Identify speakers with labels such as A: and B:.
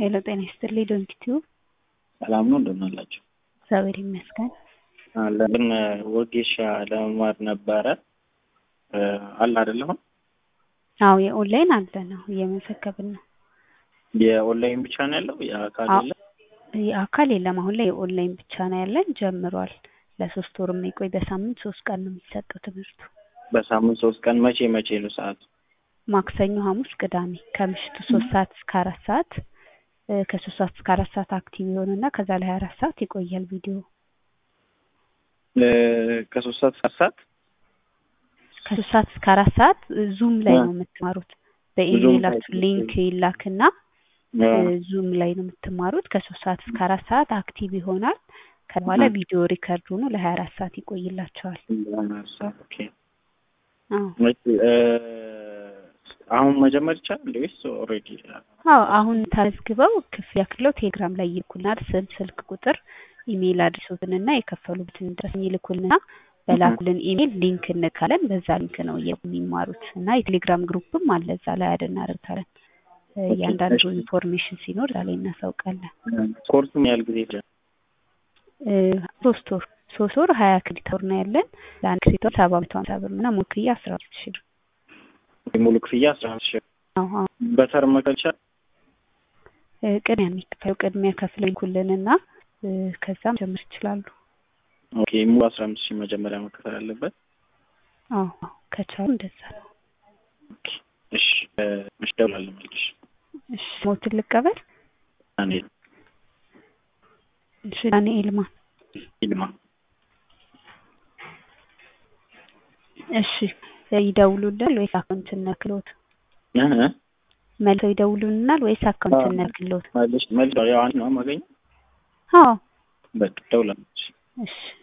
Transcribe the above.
A: ሄሎ ጤና ይስጥልኝ ዶንኪቲዩ
B: ሰላም ነው እንደምን አላችሁ?
A: እግዚአብሔር ይመስገን።
B: ግን ወጌሻ ለመማር ነበረ አለ አይደለም?
A: አዎ የኦንላይን አለ ነው እየመዘገብን ነው።
B: የኦንላይን ብቻ ነው ያለው የአካል
A: አዎ።
B: የለም?
A: የአካል የለም አሁን ላይ የኦንላይን ብቻ ነው ያለን ጀምሯል። ለሶስት ወር የሚቆይ በሳምንት ሶስት ቀን ነው የሚሰጠው ትምህርቱ።
B: በሳምንት ሶስት ቀን መቼ መቼ ነው ሰዓቱ?
A: ማክሰኞ፣ ሐሙስ፣ ቅዳሜ ከምሽቱ ሶስት ሰዓት እስከ አራት ሰዓት እ ከሶስት ሰዓት እስከ አራት ሰዓት አክቲቭ ይሆንና ከዛ ላይ ሀያ አራት ሰዓት ይቆያል ቪዲዮ
B: እ ከሶስት ሰዓት እስከ አራት ሰዓት
A: ከሶስት ሰዓት እስከ አራት ሰዓት ዙም ላይ
B: አ-
A: ነው የምትማሩት።
B: ዙም
A: በኢሜይላችሁ
B: ላይ-
A: ሊንክ ይላክና
B: አ፣
A: እ ዙም ላይ ነው የምትማሩት። ከሶስት ሰዓት እስከ አራት ሰዓት አክቲቭ ይሆናል። ከበኋላ
B: አ።
A: ቪዲዮ ሪከርድ ሆኖ ለሀያ አራት ሰዓት ይቆይላቸዋል።
B: አራት ሰዓት ኦኬ።
A: አዎ
B: መቼ እ አሁን መጀመር ይቻላል ወይስ ኦልሬዲ?
A: አዎ አሁን ተመዝግበው ክፍያ ክፍለው ቴሌግራም ላይ ይልኩልናል። ስም፣ ስልክ ቁጥር፣ ኢሜይል አድርሶትንና የከፈሉበትን ድረስ ይልኩልንና በላኩልን ኢሜይል ሊንክ እንልካለን። በዛ ሊንክ ነው የሚማሩት እና የቴሌግራም ግሩፕም አለ እዛ ላይ አድ እናደርጋለን። እ እያንዳንዱ
B: እሺ።
A: ኢንፎርሜሽን ሲኖር እዛ ላይ እናሳውቃለን።
B: ኮርሱ ምን ያህል ጊዜ ይፈጃል?
A: እ ሶስት ወር ሶስት ወር ሀያ ክሬዲት አወር ነው ያለን። ለአንድ ክሬዲት አወር ሰባ መቶ ሀምሳ ብር እና ሙሉ ክፍያ አስራ አምስት ሺህ ብር።
B: ሙሉ ክፍያ አስራ አምስት ሺህ
A: አዎ አዎ
B: በተርም መክፈል ይቻላል?
A: እ ቅድሚያ የሚከፈለው ቅድሚያ ከፍለው ይልኩልንና እ ከዛም ጀምር ይችላሉ።
B: ኦኬ ሙሉ አስራ አምስት ሺህ መጀመሪያ መከፈል አለበት።
A: አዎ አዎ ከቻሉ እንደዛ ነው።
B: ኦኬ እሺ እ እሺ እደውላለሁ መልሼ።
A: እሺ ሞትን ልቀበል።
B: እኔ
A: እሺ ዳንኤል ማ
B: ይልማ
A: እሺ ይደውሉልናል ወይስ አካውንት እንልክልዎት?
B: እ እ
A: መልሰው ይደውሉልናል ወይስ አካውንት
B: አዎ።
A: እንልክልዎት?
B: መልሽ መልሽ ያው አንድ ነው የማገኘው።
A: አዎ
B: በቃ እደውላለሁ።
A: እሺ